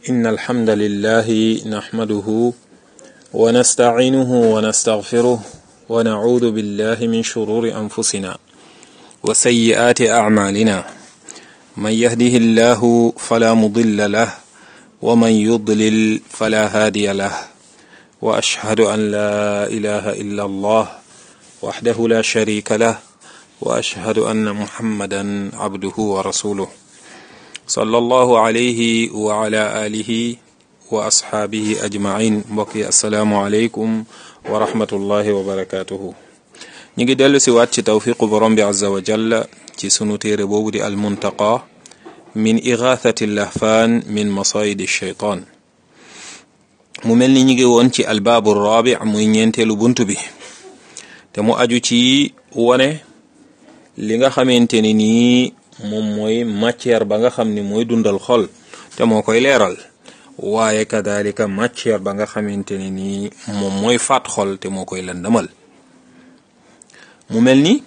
إن الحمد لله نحمده ونستعينه ونستغفره ونعوذ بالله من شرور أنفسنا وسيئات أعمالنا من يهده الله فلا مضل له ومن يضلل فلا هادي له وأشهد أن لا إله إلا الله وحده لا شريك له وأشهد أن محمدا عبده ورسوله صلى الله عليه وعلى آله وأصحابه أجمعين mbokki asalaamu aleykum wa rahmatullahi wa barakatuhu ñu ngi dellu si waat ci tawfiqu borom bi azza wa jalla ci sunu téere boobu di almuntaqa min igathati lahfaan min masayidi shaytaan mu mel ni ñu ngi woon ci albaabu rabi muy ñeenteelu bunt bi te mu aju ci wone li nga xamante ni nii moom mooy matière ba nga xam ni mooy dundal xol te moo koy leeral waaye kadalika matière ba nga xamante ni nii moom mooy faat xol te moo koy lëndëmal mu mel ni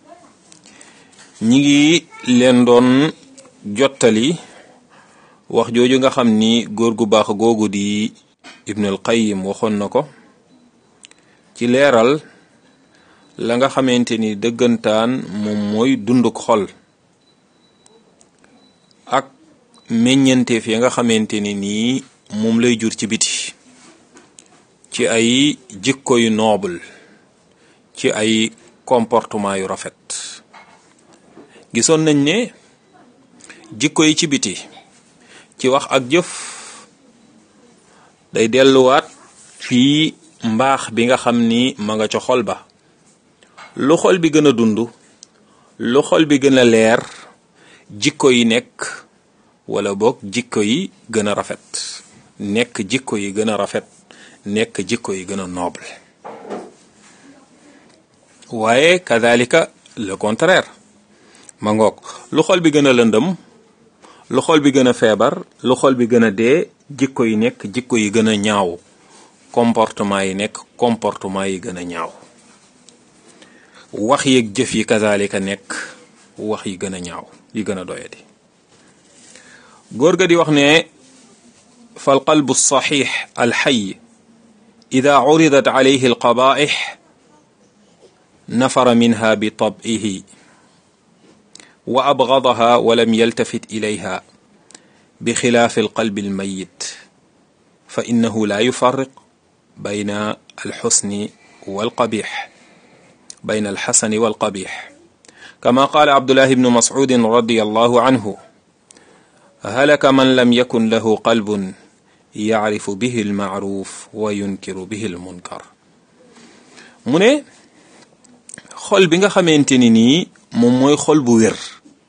ñi ngi leen doon jottali wax jooju nga xam ni góor gu baax googu di Ibnul Qayyim waxoon na ko ci leeral la nga xamante ni dëggantaan moom mooy dunduk xol ak meññanteef ya nga xamante ni nii moom lay jur ci biti ci ay jikko yu noble ci ay comportement yu rafet gisoon nañ ne jikko yi ci biti ci wax ak jëf day delluwaat fii mbaax bi nga xam ni ma nga ca xol ba lu xol bi gën a dund lu xol bi gën a leer jikko yi nekk wala boog jikko yi gën a rafet nekk jikko yi gën a rafet nekk jikko yi gën a noble waaye kadalika le contraire ma ngoog lu xol bi gën a lëndëm lu xol bi gën a feebar lu xol bi gën a dee jikko yi nekk jikko yi gën a ñaaw comportement yi nekk comportement yi gën a ñaaw wax yeeg jëf yi kadalika nekk wax yi gën a ñaaw yi gën a doyadi góor ga di wax ne fal qalbu saxiix alxay ida curidat calayhi alqabaix nafara minha bi tabihi wa abgadaha walam yaltafit ilayha bi xilaafi alqalbi almayit fa innahu la yufariq bayna alxusni walqabix bayna alxasani walqabix kama qaala abdullahi bnu mascudin radiallahu anhu halaka man lam yakun lahu qalbun yacrifu bihi almacruuf wa yunkiru bihi almunkar mu ne xol bi nga xamante ni nii moom mooy xol bu wér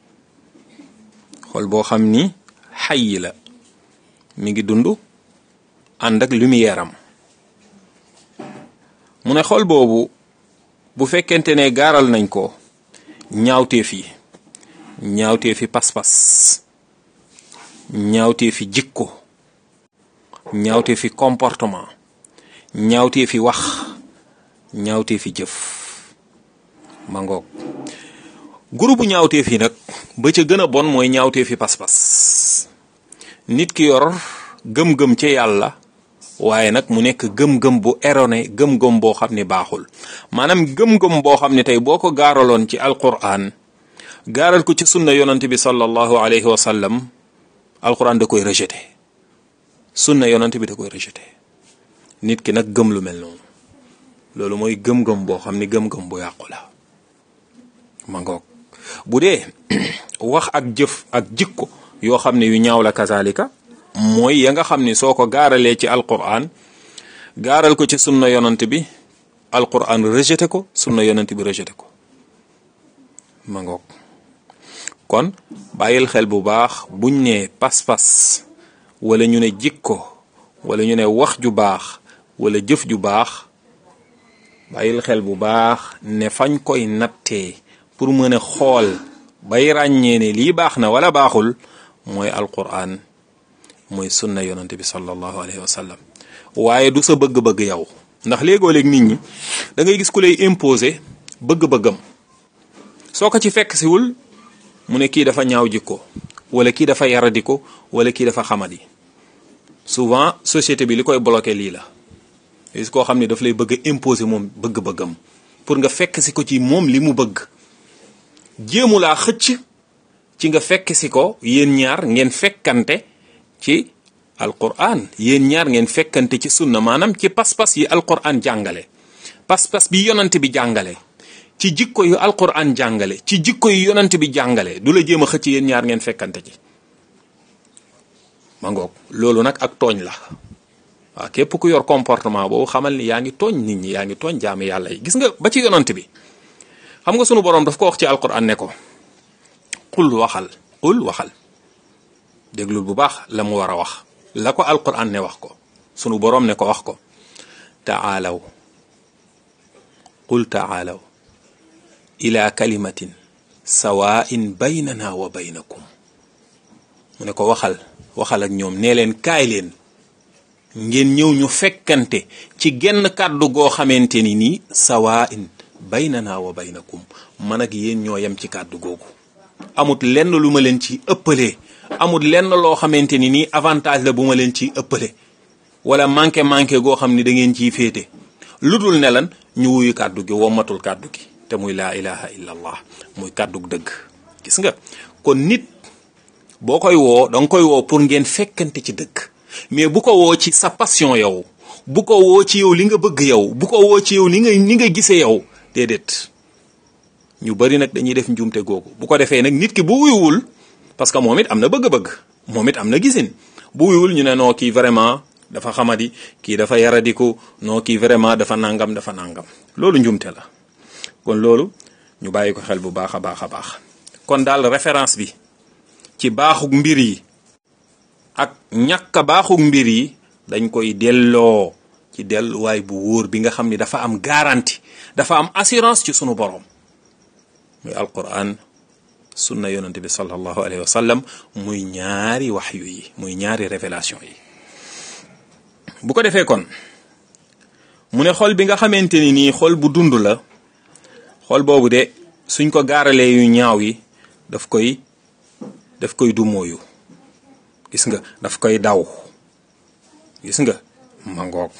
xol boo xam ni xay la mi ngi dund ànd ak lumière am mu ne xol boobu bu fekkente ne gaaral nañ ko ñaawteef yi ñaawteefi pas-pas ñaawteefi jikko ñaawteefi comportement ñaawteefi wax ñaawteefi jëf ma ngoog groupe ñaawteef yi nag ba ca gën a bon mooy ñaawteefi pas-pas nit ki yor gëm-gëm ca yàlla waaye nag mu nekk gëm-gëm bu erroné gëm-gëm boo xam ne baaxul maanaam gëm-gëm boo xam ne tey boo ko gaaraloon ci alquran gaaral ko ci sunna yonante bi sallallahu alayhi wa sallam alquran da koy rejeté sunna yonante bi da koy rejeté nit ki nag gëm lu mel noonu loolu mooy gëm-gëm boo xam ne gëm-gëm bu yàqu la ma ngoog bu dee wax ak jëf ak jikko yoo xam ne yu ñaaw la kazalika mooy ya nga xam ni soo ko gaaralee ci alquran gaaral ko ci sunna yonant bi alquran rejeté ko sunna yonant bi rejeté ko ma ngoog kon bàyyil xel bu baax buñ ne pas-pas wala ñu ne jikko wala ñu ne wax ju baax wala jëf ju baax bàyyil xel bu baax ne fañ koy nattee pour mën a xool bay ràññee ne lii baax na wala baaxul mooy alquran mooy sunna yonante bi sallallahu alayhi wa sallam waaye du sa bëgg-bëgg yow ndax léegoo léeg nit ñi da ngay gis ku lay imposer bëgg-bëggam soo ko ci fekk siwul mu ne kii dafa ñaaw jikko wala kii dafa yaradiko wala kii dafa xamadi souvent société bi li koy bloqué lii la gis koo xam ne daf lay bëgg a imposer moom bëgg-bëggam pour nga fekk si ko ci moom li mu bëgg jéemu laa xëcc ci nga fekk si ko yéen ñaar ngeen fekkante ci alquran yéen ñaar ngeen fekkante ci sunna maanaam ci pas-pas yi alquran jàngale pas-pas bi yonant bi jàngale ci jikko yu alquran jàngale ci jikko yu yonant bi jàngale du la jéem a xëcc yéen ñaar ngeen fekkante ci ma ngoog loolu nag ak tooñ la waaw képp ku yor comportement boobu xamal ni yaa ngi tooñ nit ñi yaa ngi tooñ jaami yàlla yi gis nga ba ci yonant bi xam nga sunu boroom daf ko wax ci alquran ne ko qul waxal qul waxal déglul bu baax la mu war a wax la ko alquran ne wax ko sunu boroom ne ko wax ko taalaw qul taalaw ila kalimatin sawaa'in baynana wa baynakum mu ne ko waxal waxal ak ñoom nee leen kaay leen ngeen ñëw ñu fekkante ci genn kàddu goo xamante ni nii sawaa'in baynana wa baynakum man ak yéen ñoo yem ci kàddu googu amut lenn lu ma leen ci ëppalee amut lenn loo xamante ni nii avantage la bu ma leen ciy ëppale wala manqué manqué goo xam ni da ngeen ciy féete lu dul ne lan ñu wuyu kàddu gi wommatul kàddu gi te muy laa ilaha illa allah muy kàddu dëgg gis nga kon nit boo koy woo danga koy woo pour ngeen fekkante ci dëgg mais bu ko woo ci sa passion yow bu ko woo ci yow li nga bëgg yow bu ko woo ci yow li nga ni nga gisee yow déedéet ñu bari nag dañuy def njuumte googu bu ko defee nag nit ki bu wuyuwul parce que moom it am na bëgg-bëgg moom it am na gisin bu wuyuwul ñu ne noo kii vraiment dafa xamadi kii dafa yaradiku noo kii vraiment dafa nangam dafa nangam loolu njuumte la kon loolu ñu bàyyi ko xel bu baax a baax a baax kon daal référence bi ci baaxug mbir yi ak ñàkk a baaxug mbir yi dañ koy delloo ci delluwaay bu wóor bi nga xam ni dafa am garantie dafa am assurance ci sunu borom muy alquran sunna yonante bi sallallahu alayhi wa sallam muy ñaari waxyu yi muy ñaari révélation yi bu ko defee kon mu ne xol bi nga xamante ni nii xol bu dund la xol boobu de suñ ko gaaralee yu ñaaw yi daf koy daf koy dumóoyu gis nga daf koy daw gis nga mangoog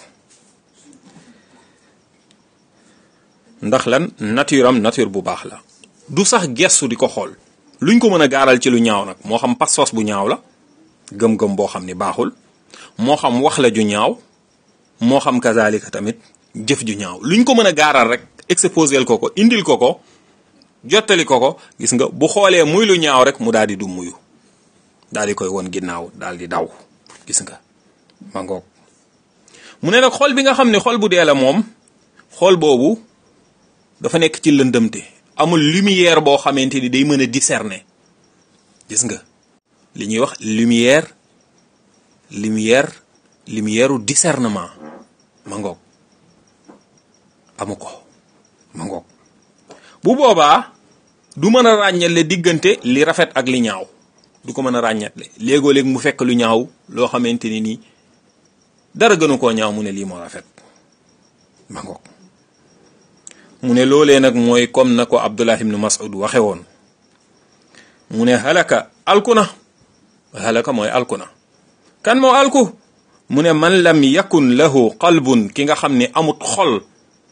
ndax lan nature am nature bu baax la du sax gestu di ko xool luñ ko mën a gaaral ci lu ñaaw nag moo xam pas-pas bu ñaaw la gëm-gëm boo xam ni baaxul moo xam wax la ju ñaaw moo xam kazalika tamit jëf ju ñaaw luñ ko mën a gaaral rek exposel ko ko indil ko ko jottali ko ko gis nga bu xoolee muy lu ñaaw rek mu daal di du muyu daal di koy won ginnaaw daal di daw gis nga ma ngoog mu ne nag xol bi nga xam ne xol bu dee la moom xol boobu dafa nekk ci lëndëmte amul lumière boo xamante ni day mën a discerner gis nga li ñuy wax lumière lumière lumière u discernement ma ngoog amu ko ma ngoog bu boobaa du mën a ràññale diggante li rafet ak li ñaaw du ko mën a ràññatle léegoo léeg mu fekk lu ñaaw loo xamante ni nii dara gënu koo ñaaw mu ne lii moo rafet ma ngoog mu ne loolee nag mooy comme na ko Abdullah ibn Mas'ud waxe woon mu ne halaka alkuna halaka mooy alkuna kan moo alku mu ne man lam yakun lahu qalbun ki nga xam ne amut xol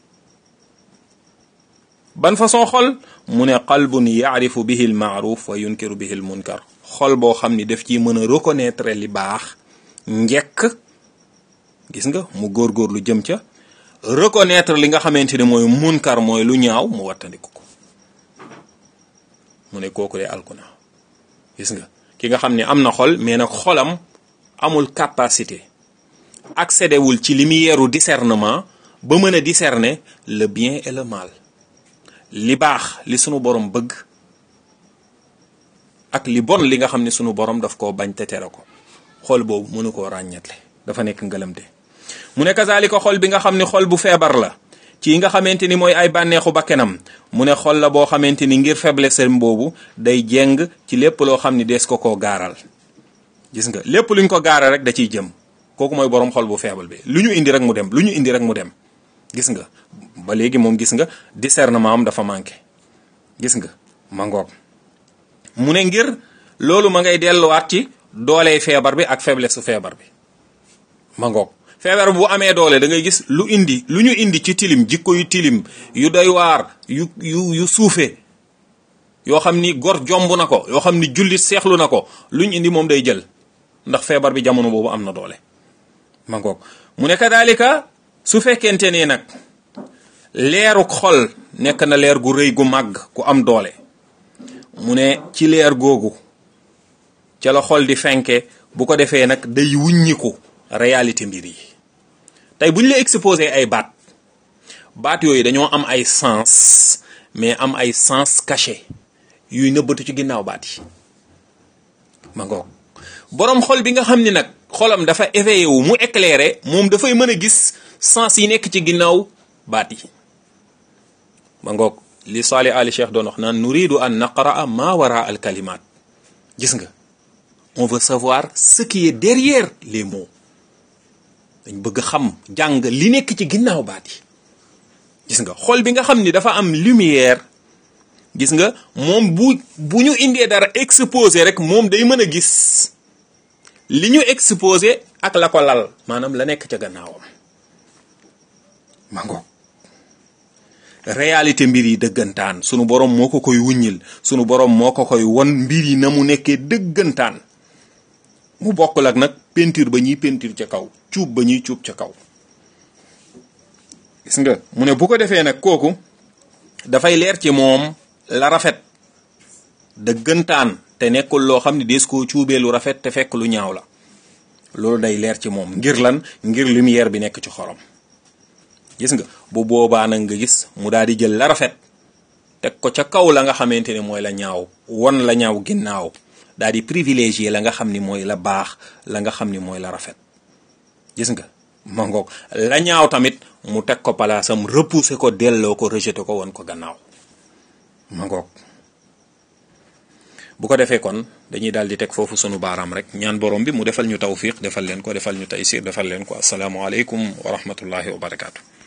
ban façon xol mu ne qalbun yaarifu bihi al maaruf wa yunkiru bihi al munkar xol boo xam ni daf ciy mën a reconnaître li baax njekk gis nga mu góorgóorlu jëm ca reconnaître li nga xamante ne mooy munkar mooy lu ñaaw mu wattandiku ko mu ne kooku de alkuna gis nga ki nga xam ne am na xol mais nag xolam amul capacité accédé wul ci lumière u discernement ba mën a discerner le bien et le mal li baax li sunu borom bëgg ak li bon li nga xam ne sunu borom daf koo bañ te tere ko xol boobu mënu koo ràññatle dafa nekk ngëlamte mu ne kazalika xol bi nga xam ne xol bu feebar la ci nga xamante ni mooy ay bànneexu bakkenam mu ne xol la boo xamante ni ngir faiblesse boobu day jeng ci lépp loo xam ni dees ko koo gaaral gis nga lépp luñ ko gaaral rek da ciy jëm kooku mooy borom xol bu feebal bi lu ñu indi rek mu dem lu ñu indi rek mu dem gis nga ba léegi moom gis nga discernement am dafa manqué gis nga ma ngoog mu ne ngir loolu ma ngay delluwaat ci doolee feebar bi ak faiblesse su feebar bi ma ngoog feebar bu amee doole da ngay gis lu indi lu ñu indi ci tilim jikko yu tilim yu doy waar yu yu yu suufe yoo xam ni gor jomb na ko yoo xam ni jullit seexlu na ko lu ñu indi moom day jël ndax feebar bi jamono boobu am na doole ma ngoog mu ne kadalika su fekkente ne nag leeruk xol nekk na leer gu rëy gu màgg gu am doole mu ne ci leer googu ca la xol di fenke bu ko defee nag day wuññiku réalité mbir yi tey bu ñu la exposé ay baat baat yooyu dañoo am ay sens mais am ay sens caché yuy nëbbatu ci ginnaaw baat yi ma ngoog boroom xol bi nga xam ni nag xolam dafa éveillé wu mu éclairé moom dafay mën a gis sens yi nekk ci ginnaaw baat yi ma ngoog li Salih Ali Cheikh doon wax naan nuridu an naqraa ma wara al kalimat gis nga on veut savoir ce qui est derrière les mots dañ bëgg xam jàng li nekk ci ginnaaw baat yi gis nga xol bi nga xam ni dafa am lumière gis nga moom bu bu ñu indee dara exposé rek moom day mën a gis li ñu exposé ak la ko lal maanaam la nekk ca gannaawam ma ngoog réalité mbir yi dëggantaan sunu borom moo ko koy wuññil sunu borom moo ko koy won mbir yi na mu nekkee dëggantaan mu bokkul ak nag peinture ba ñuy peinture ca kaw cuub ba ñuy cuub ca kaw gis nga mu ne bu ko defee nag kooku dafay leer ci moom la rafet dëggantaan te nekkul loo xam ne dees koo cuubee lu rafet te fekk lu ñaaw la loolu day leer ci moom ngir lan ngir lumière bi nekk ci xorom gis nga bu boobaa nag nga gis mu daal di jël la rafet teg ko ca kaw la nga xamante ne mooy la ñaaw won la ñaaw ginnaaw daal di privilégier la nga xam ni mooy la baax la nga xam ni mooy la rafet gis nga ma ngoog la ñaaw tamit mu teg ko palaasam repousser ko delloo ko rejeter ko won ko gannaaw ma ngoog bu ko defee kon dañuy daal di teg foofu sunu baaraam rek ñaan borom bi mu defal ñu tawfiq defal leen ko defal ñu taysir defal leen ko asalaamualeykum wa rahmatullahi wa barakaatu.